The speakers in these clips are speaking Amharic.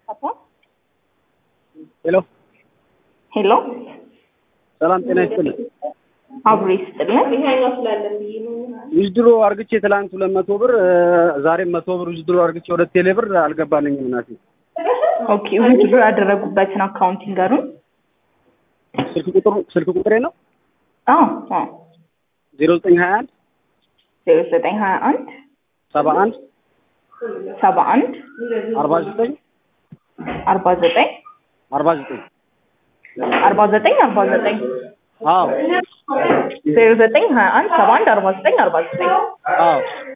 ቻፓ ሄሎ ሄሎ ሰላም ጤና ይስጥልኝ። አብሮ ይስጥልን። ዊዝድሮ አርግቼ ትላንት ሁለት መቶ ብር እ፣ ዛሬም መቶ ብር ዊዝድሮ አርግቼ ሁለት ቴሌ ብር አልገባልኝም እናቴ። ኦኬ ዊዝድሮ ያደረጉበትን አካውንት ይንገሩን። ስልክ ቁጥሩ ስልክ ቁጥሬ ነው አዎ አዎ ዜሮ ዘጠኝ ሀያ አንድ ዜሮ ዘጠኝ ሀያ አንድ ሰባ አንድ ሰባ አንድ አርባ ዘጠኝ አርባ ዘጠኝ አርባ ዘጠኝ አርባ ዘጠኝ አርባ ዘጠኝ አዎ ዜሮ ዘጠኝ ሀያ አንድ ሰባ አንድ አርባ ዘጠኝ አርባ ዘጠኝ አዎ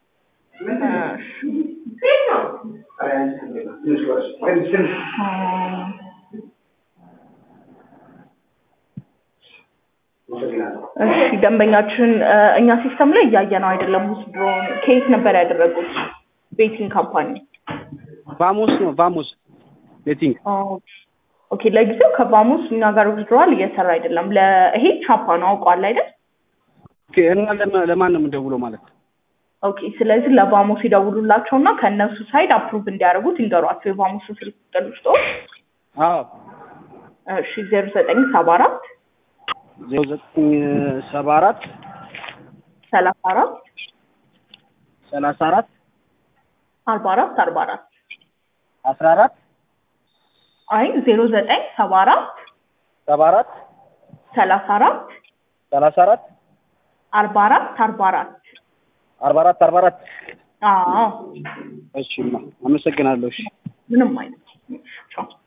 እሺ ደንበኛችን እ፣ እኛ ሲስተም ላይ እያየ ነው አይደለም። ውስድሮ ከየት ነበር ያደረጉት? ቤቲንግ ካምፓኒ። ቫሞስ ነው ቫሞስ ቤቲንግ ኦኬ ለጊዜው ከቫሙስ እኛ ጋር ውስድሮዋል እየሰራ አይደለም። ለይሄ ቻፓ ነው አውቀዋል አይደል? ኦኬ። እና ለማ- ለማን ነው የምደውለው ማለት ነው? ኦኬ ስለዚህ ለቫሙስ ይደውሉላቸው እና ከእነሱ ሳይድ አፕሩቭ እንዲያደርጉት ይንገሯቸው። የቫሙስ ስልክ ቁጥር ውስጥ አዎ እሺ ዜሮ ዘጠኝ ሰባ አራት ዜሮ ዘጠኝ ሰባ አራት ሰላሳ አራት ሰላሳ አራት አርባ አራት አርባ አራት አስራ አራት አይ ዜሮ ዘጠኝ ሰባ አራት ሰባ አራት ሰላሳ አራት ሰላሳ አራት አርባ አራት አርባ አራት አርባ አራት አርባ አራት አዎ እሺ ማ አመሰግናለሁ። እሺ ምንም አይነት ቻው